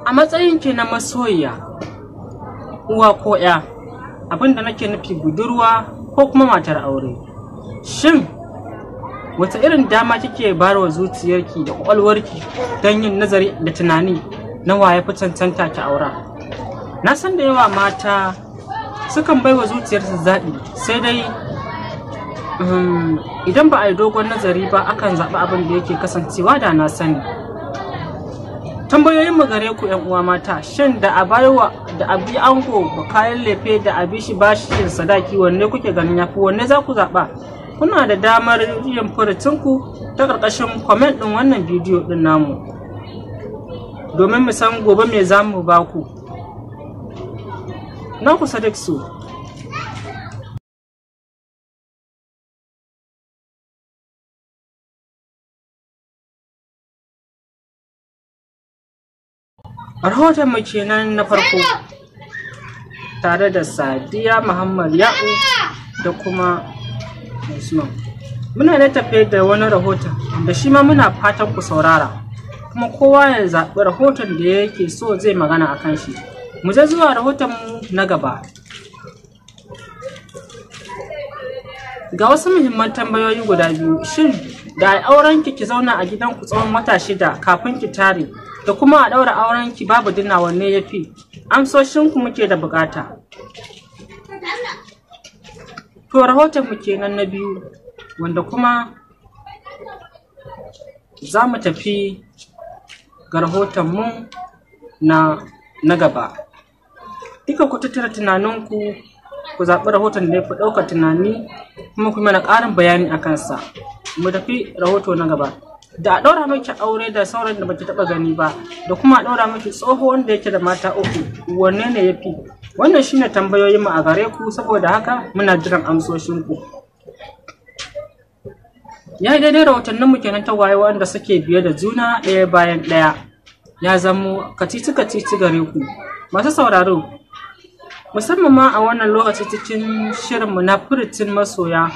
a matsayin ki na masoyiya uwa ko ya abinda nake nufi budurwa ko kuma matar aure shin wata irin dama kike barwa zuciyarki da kwakwalwarki don yin nazari da tunani na waye fi cancanta ki aura na san da yawa mata sukan baiwa zuciyarsu zaɓi sai dai idan ba a yi dogon nazari ba akan zaɓi abin da yake kasancewa da na sani tambayoyin mu gare ku yan uwa mata shin da a baiwa da a bi ango ba kayan lefe da a bi shi bashin sadaki wanne kuke ganin yafi wanne za ku zaɓa kuna da damar yin furucinku ta ƙarƙashin comment ɗin wannan bidiyo ɗin namu domin mu san gobe me za mu ba ku na ku sadiq su rahoton mu kenan na farko tare da sadiya muhammad ya'u da kuma usman muna da tafe da wani rahoton da shi ma muna fatan ku saurara kuma kowa ya zaɓi rahoton da yake so zai magana a kan shi mu je zuwa rahoton mu na gaba ga wasu muhimman tambayoyi guda biyu shin da auren ki ki zauna a gidanku tsawon wata shida kafin ki tare da kuma a ɗaura auren ki babu dina wanne ya fi amsoshin ku muke da bukata to rahoton mu kenan na biyu wanda kuma za mu tafi ga rahoton mu na na gaba duka ku tattara tunaninku ku zaɓi rahoton da ya fi ɗaukar tunani kuma kuma na ƙarin bayani a kansa mu tafi rahoto na gaba da a ɗaura miki aure da sauran da baki taɓa gani ba da kuma a ɗaura miki tsoho wanda yake da mata uku wanne ne ya fi wannan shine tambayoyin mu a gare ku saboda haka muna jiran amsoshin ku ya yi daidai rahotannin mu kenan ta waye wanda suke biye da juna ɗaya bayan ɗaya ya zamo kacici kacici gare ku masu sauraro musamman ma a wannan lokaci cikin shirinmu na furitin masoya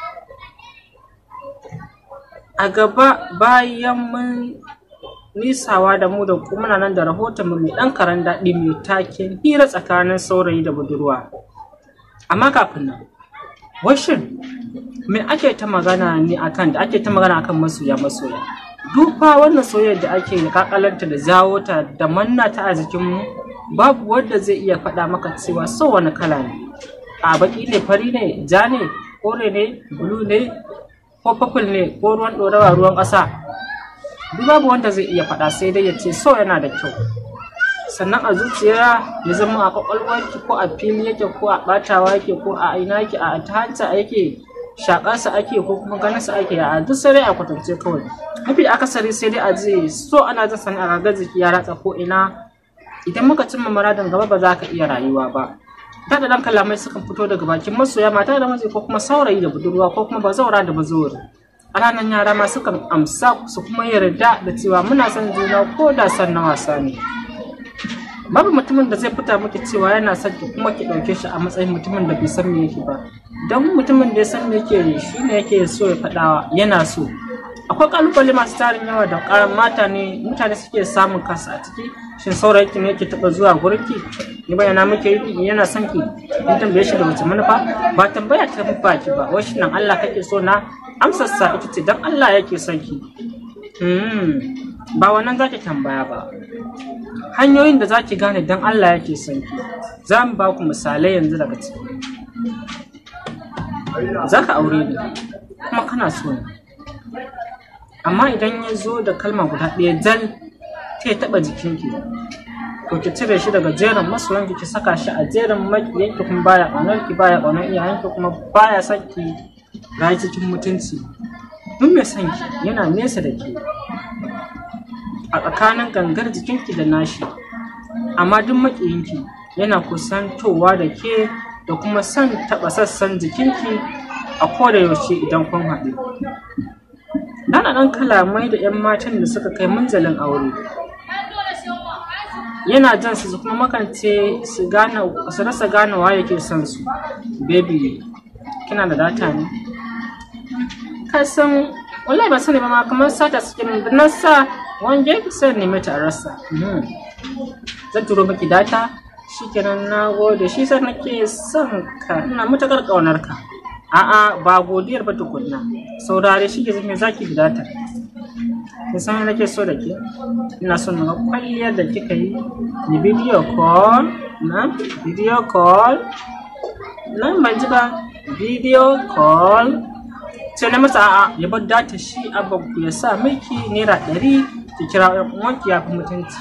a gaba bayan mun nisawa da mu da kuma nan da rahoton mai ɗan karan daɗi mai taken hira tsakanin saurayi da budurwa amma kafin nan washin me ake ta magana ne akan da ake ta magana akan masoya masoya dufa wannan soyayyar da ake da kakalanta da jawo ta da manna ta a jikinmu babu wanda zai iya faɗa maka cewa so wani kala ne a baki ne fari ne ja ne kore ne bulu ne ko purple ne ko ruwan ɗorawa ruwan ƙasa duk babu wanda zai iya faɗa sai dai ya ce so yana da kyau sannan a zuciya ya zama a kwakwalwarki ko a fili yake ko a ɓatawa yake ko a aina yake a ta hanta yake shakarsa ake ko kuma ganinsa ake a duk sai dai a kwatance kawai mafi akasari sai dai a je so ana jin sani a ragar jiki ya ratsa ko ina idan muka cimma muradin gaba ba za ka iya rayuwa ba ta da ɗan kalamai sukan fito daga bakin masoya mata da miji ko kuma saurayi da budurwa ko kuma bazaura da bazawari a ranar yara ma sukan amsa su kuma yarda da cewa muna son juna ko da son na wasa ne babu mutumin da zai fita miki cewa yana son ki kuma ki ɗauke shi a matsayin mutumin da bai san me yake ba don mutumin da ya san me yake shi ne yake so ya faɗa yana so akwai kalubale masu tarin yawa da karan mata ne mutane suke samun kansu a ciki shin saurayi ne yake taba zuwa gurin ki ni bayyana muke yi yana son ki in tambaye shi da wace manufa ba tambaya ta baki ba wai nan Allah kake so na amsar sa ita ce dan Allah yake son ki hmm ba wannan zaki tambaya ba hanyoyin da zaki gane dan Allah yake son ki za mu ba ku misalai yanzu daga ciki za ka aure ni kuma kana so ni amma idan ya zo da kalma guda ɗaya jal ta taɓa jikinki to ki cire shi daga jerin masoyanki ki saka shi a jerin makiyanki kuma baya ƙaunar ki baya ƙaunar iyayenki kuma baya son ki rayu cikin mutunci duk mai son ki yana nesa da ke a tsakanin gangar jikinki da nashi amma duk makiyinki yana kusantowa da ke da kuma son taɓa sassan jikinki a koda yaushe idan kun haɗu Dana ɗan kalamai da 'yan matan da suka kai munzalin aure. Yana jan su kuma makance su gane su rasa ganawa yake son su. Baby, kina da data ne? Ka san wallahi ba sani ba ma kamar sata suke min da nan sa wange sai neme ta a rasa Mhm. zan turo miki data shikenan na gode shi sai nake son ka ina matakar ƙaunar ka a'a ba godiyar ba tukunna saurare shi ke zame zaki da data kin san me nake so da ke ina son na ga kwalliyar da kika yi ni video call na video call nan ban ji ba video call sai na masa a'a ya bar data shi abba ya sa miki naira ɗari ki kira ɗan uwanki ya fi mutunci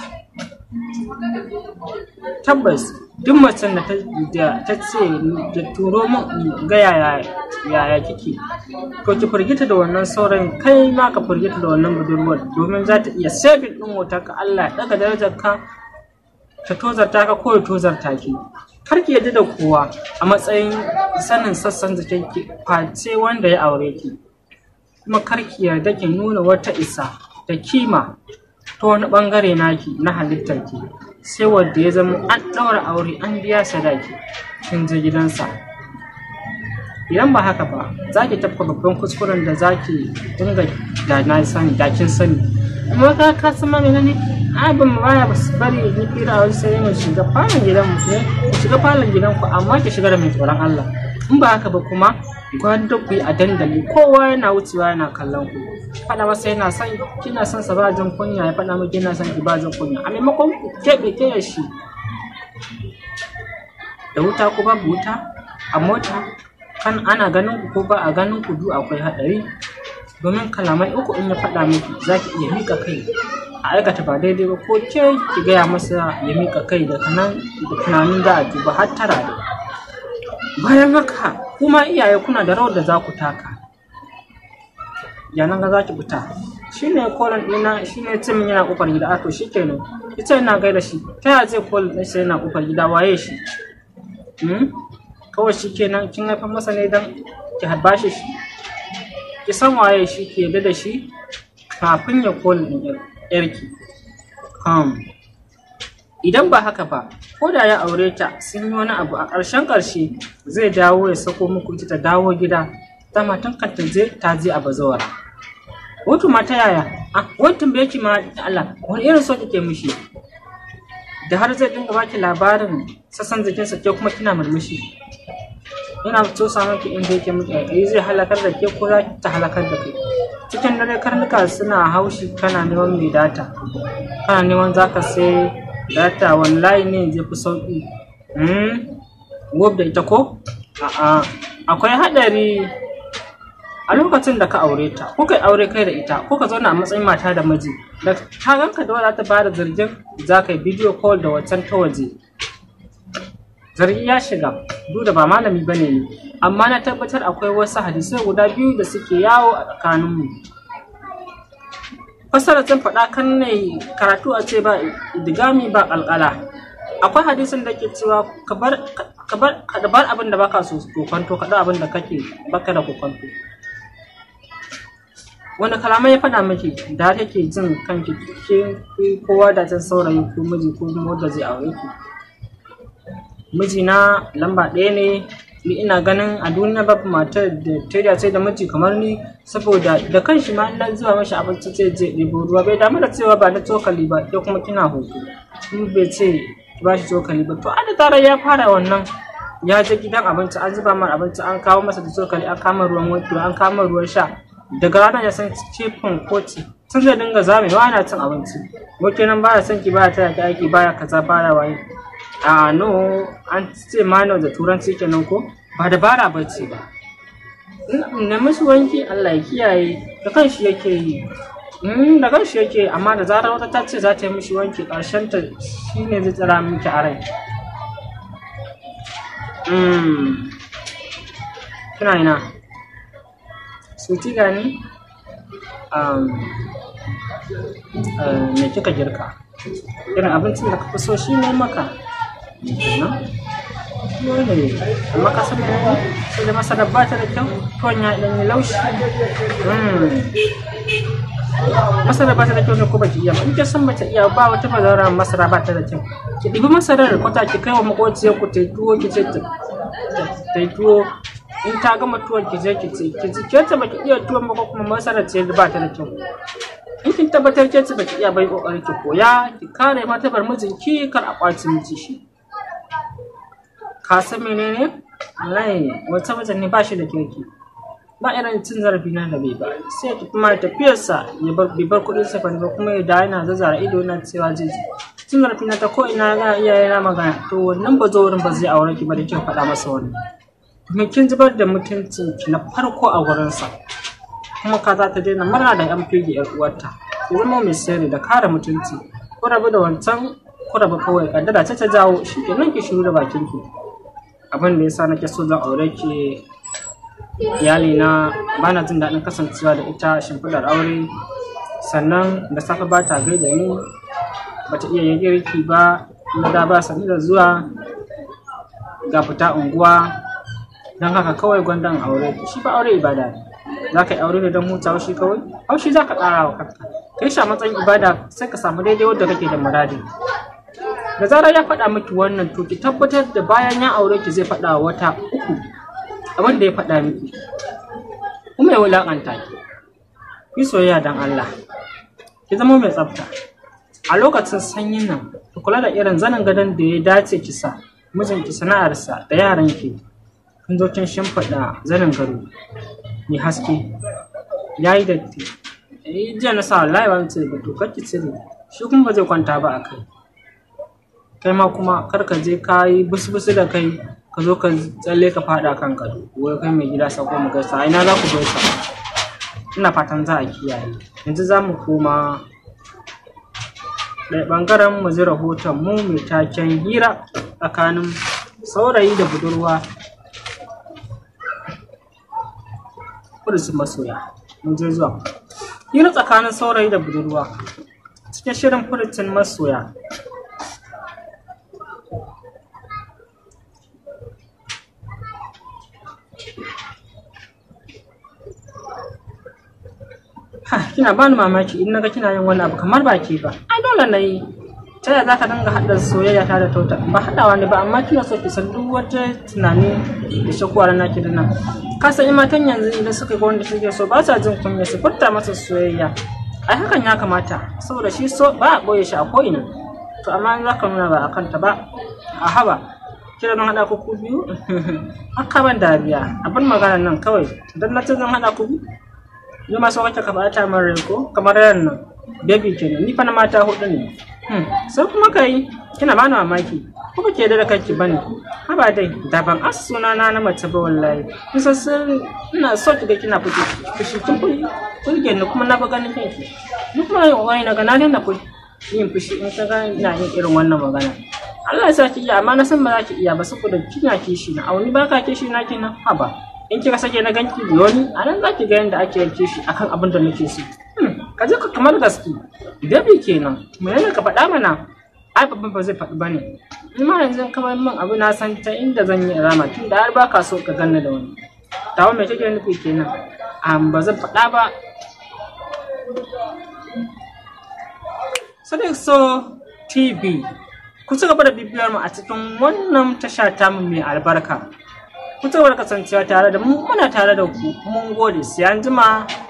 tabbas duk macen da ta da ta ce da turo min ga yaya yaya kike to ki firgita da wannan saurayin kai ma ka firgita da wannan budurwar domin za ta iya sabin din wutar ka Allah ya daga darajar ka ta tozarta ka ko ya tozarta ki kar ki yadda da kowa a matsayin sanin sassan jikin ki face wanda ya aure ki kuma kar ki yarda ki nuna wata isa da kima ta wani bangare naki na halittar ki sai wanda ya zama an ɗaura aure an biya sadaki kin je gidansa idan ba haka ba za ki tafka babban kuskuren da za ki dinga da na sani da kin sani amma ka ka san ma menene abin mu baya basu bari ni fira a wani sai mu shiga falon gidan mu ne ku shiga falon gidan ku amma ki shiga da mai tsoron Allah in ba haka ba kuma gwanda ku yi a dandali kowa yana wucewa yana kallon ku faɗa masa yana son kina son sa ba jin kunya ya faɗa miki yana son ki ba jin kunya a maimakon ku keɓe ke shi da wuta ko babu wuta a mota kan ana ganin ku ko ba a ganin ku du akwai haɗari domin kalamai uku in ya faɗa miki za ki iya miƙa kai a aikata ba daidai ba ko ke ki gaya masa ya miƙa kai daga nan da tunanin da a duba har tara da bayan haka kuma iyaye kuna da rawar da za ku taka yanan ga za ki fita shi ne kolon ɗina shi ne ce min yana ƙofar gida a to shi kenan ita yana gaida shi ta yaya zai kolon ɗin sai yana ƙofar gida waye shi Hmm? kawai shi kenan kin haifar masa ne don ki harba shi ki san waye shi ki yarda da shi kafin ya kolon ɗin yar- yarki Hmm. idan ba haka ba ko da ya aure ta sun yi wani abu a ƙarshen ƙarshe zai dawo ya sako muku ita ta dawo gida ta matan kan ta je ta je a bazawara wato ma ta yaya a wani tambaye ki ma da Allah wani irin so kike mishi da har zai dinga baki labarin sassan jikinsa ke kuma kina murmushi yana so samun ki inda yake miki kai zai halakar da ke ko za ta halakar da kai cikin dare karnuka suna haushi kana neman mai data kana neman zaka sai data wani layi ne zai fi sauki hmm? gob da ita ko a'a akwai hadari a lokacin da ka aure ta ko kai aure kai da ita ko ka zauna a matsayin mata da miji da ta ganka da wadda ta bada zargin za ka yi bidiyo call da wancan ta waje zargi ya shiga duk da ba malami ba ne amma na tabbatar akwai wasu hadisai guda biyu da suke yawo a tsakaninmu fassara zan faɗa kan ne karatu a ce ba digami ba ƙalƙala akwai hadisin da ke cewa ka bar ka bar ka bar abin da baka so kokonto ka da abin da kake baka da kokonto wanda kalamai ya faɗa miki da har kake jin kanki ke kowa da can saurayi ko miji ko kuma wanda zai aure ki mijina lamba ɗaya ne ni ina ganin a duniya babu matar da ta dace da miji kamar ni saboda da kanshi ma ina zuwa mashi abinci zai je ɗebo ruwa bai damu da cewa ba na cokali ba ke kuma kina hoto in bai ce ba shi cokali ba to da zarar ya fara wannan ya je gidan abinci an zuba mar abinci an kawo masa da cokali an kama ruwan wanki an kama ruwan sha daga ranar ya san cefin koci tun zai dinga zame ba ana cin abinci wake nan baya son ki baya taya ki aiki baya kaza baya waye a no an ce mano da turanci kenan ko ba dabara ba ce ba na musu wanki Allah ya kiyaye da kanshi yake yi Mm, da kanshi yake amma da zarar wata ta ce za ta yi mishi wanki ƙarshen ta shine zai tsira miki a rai Mm. kina ina suti gani um, uh, me kika girka irin abincin da ka fi so shi ne maka kenan dole amma ka san menene sai da masara ba ta da kyau tuwon ya ɗan yi laushi masara ba ta da kyau ne ko baki iya ba in kin san bata iya ba wata bazara masara ba ta da kyau ki ɗibi masarar da kwata ki kai wa maƙociyar ku ta yi tuwo ki ce ta ta yi tuwo in ta gama tuwon ki je ki ce ki ce ke ta baki iya tuwon ba ko kuma masara ce ba ta da kyau in kin tabbatar ke baki iya bai kokarin ki koya ki kare martabar mijinki kar a kwaci miki shi ka san menene wallahi wata mijin ne ba shi da kirki ba irin cin zarafi na da bai ba sai ki kuma tafiyarsa ya bar bai bar kuɗin sa ba kuma ya da yana zazzara ido na cewa zai cin zarafi na ta ko ina ga iyaye na magana to wannan ba zo wurin ba zai aure ki ba da kin faɗa masa wani kuma kin zubar da mutuncin ki na farko a wurinsa kuma ka za ta daina murna da yan fege yar uwarta ki zama mai sirri da kare mutunci ko rabu da wancan ko rabu kawai kaddara ta ta jawo shi ke nan ki shiru da bakin ki abin da yasa nake so zan aure ki iyali na bana jin daɗin kasancewa da ita shimfiɗar aure sannan da safe ba ta gaida ni bata iya yin girki ba na da ba sani da zuwa ga fita unguwa don haka kawai gwandan aure shi ba aure ibada ne za ka yi aure ne don hutawa shi kawai haushi za ka ƙara wa kanka kai shi a matsayin ibada sai ka samu daidai wadda kake da muradi da zarar ya faɗa miki wannan to ki tabbatar da bayan ya aure ki zai faɗa wata uku abin da ya faɗa miki kuma ya wulaƙanta ki ki soyayya don Allah ki zama mai tsafta a lokacin sanyin nan ki kula da irin zanin gadon da ya dace ki sa mijinki sana'arsa da yaran ki kun zo kin shimfiɗa zanin gado mai haske ya yi datti eh jiya na sa wallahi ba cire ba to kar ki cire shi kuma ba zai kwanta ba a kai kai ma kuma kar ka je ka yi busbusu da kai ka zo ka tsalle ka faɗa kan gado wai kai mai gida sako mu gaisa ina za ku gaisa ina fatan za a kiyaye yanzu za mu koma ɗaya ɓangaren mu ji rahoton mu mai taken hira tsakanin saurayi da budurwa kudusin masoya mun je zuwa hira tsakanin saurayi da budurwa cikin shirin furucin masoya ha kina bani mamaki in naga kina yin wani abu kamar ba ke ba ai dole na yi ta yaya zaka dinga haɗa soyayya ta da tauta ba haɗawa ne ba amma kina so ki san duk wata tunani da shakuwar naki da nan ka san matan yanzu idan suka ga wanda suke so ba sa jin kunya su furta masa soyayya ai hakan ya kamata saboda shi so ba a ɓoye shi a ko'ina to amma in zaka nuna ba a kanta ba a haba kira don haɗa ku ku biyu haka ban dariya abin maganar nan kawai don na ce zan haɗa ku biyu ni ma so kake ka bata min rai ko kamar yan nan baby kenan ni fa na mata hudu ne sai kuma kai kina bani mamaki ko kake da kanki bane haba dai da ban as suna na na mace ba wallahi kusa sun ina so kiga kina fushi fushi kin fushi kurge ni kuma na ba ganin kanki ni kuma wai na ga na daina fushi yin fushi in ka ga ina yin irin wannan magana Allah ya sa ki iya amma na san ba za ki iya ba saboda kina kishi na auni ba ka kishi na kenan haba in kika sake na ganki biyoni a nan za ki ga yadda ake yanke shi akan abin da nake so ka je ka kamar gaske dabi kenan menene ka faɗa mana ai babban ba zai faɗi bane in ma yanzu kamar min abu na san ta inda zan yi rama tun da har ba ka so ka ganna da wani tawo me kake nufi kenan am ba zan faɗa ba Sadiq So TV ku ci gaba da bibiyar mu a cikin wannan tasha tamu mai albarka ku ci gaba da kasancewa tare da mu muna tare da ku mun gode sai an jima